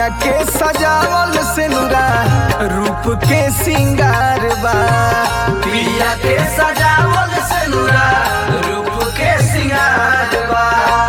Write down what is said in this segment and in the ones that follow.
पिया के सजावल से नुरा रूप के सिंगार बा पिया के सजावल से नुरा रूप के सिंगार बा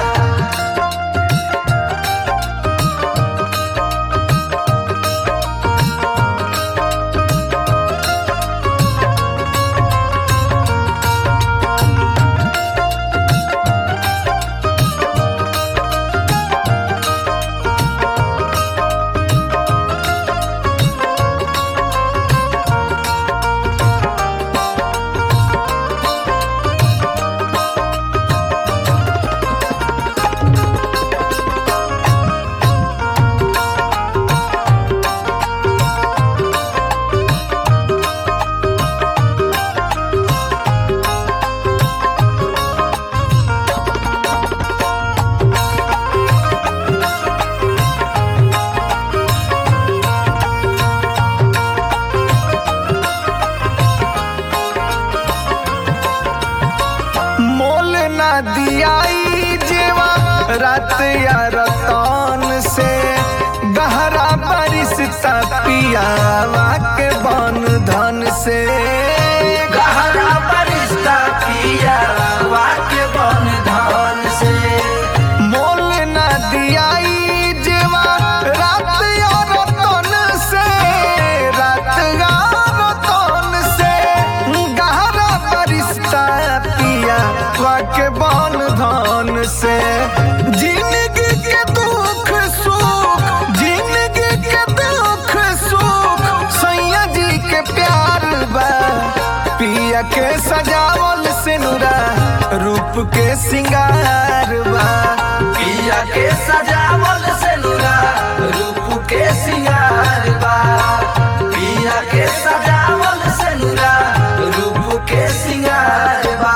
मोल ना दियाई जेवा रात या रतन से गहरा परिश्ता पियावा के बन धन से गहरा परिश्ता पिया वाक्य बन धन से मोल ना दियाई जेवा रात या रतन से रात या रतन से गहरा परिश्ता पिया के बन धन से जिंदगी के दुख सुख जिंदगी के दुख सुख सैया जी के प्यार बा पिया के सजावल से नुरा रूप के सिंगार बा पिया के सजावल से नुरा रूप के सिंगार बा पिया के सजावल से नुरा रूप के सिंगार बा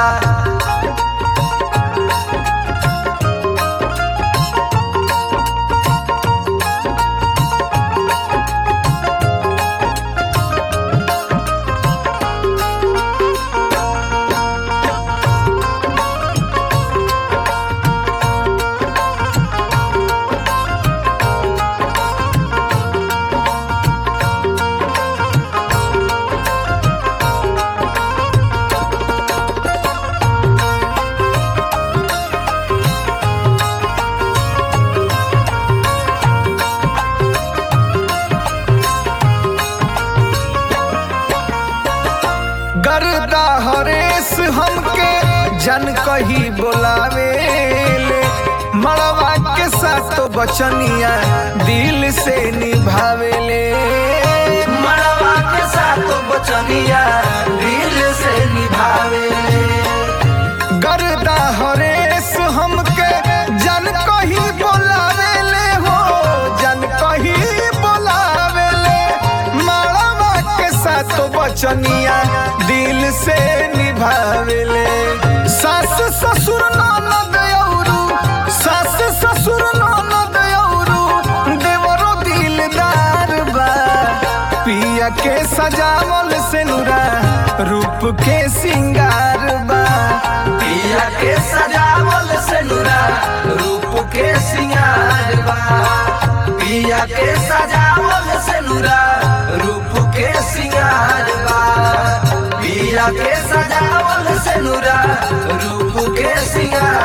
गर्दा हरेश हमके जन कही बोलावे ले मड़वा के साथ बचनिया दिल से निभावे ले मड़वा के साथ बचनिया दिल से निभावे गर्दा हरेश हमके जन कही बोलावे ले हो जन कही बोलावे ले मड़वा के साथ बचनिया दिल से निभावे ले सास ससुर ननद औरू सास ससुर ननद औरू देवरो दिलदार बा पिया के सजावल से नुरा रूप के सिंगार बा पिया के सजावल से नुरा रूप के सिंगार बा पिया के सजावल से नुरा रूप के सिंगार बा पिया के सजावल से नुरा रूप के सिंगार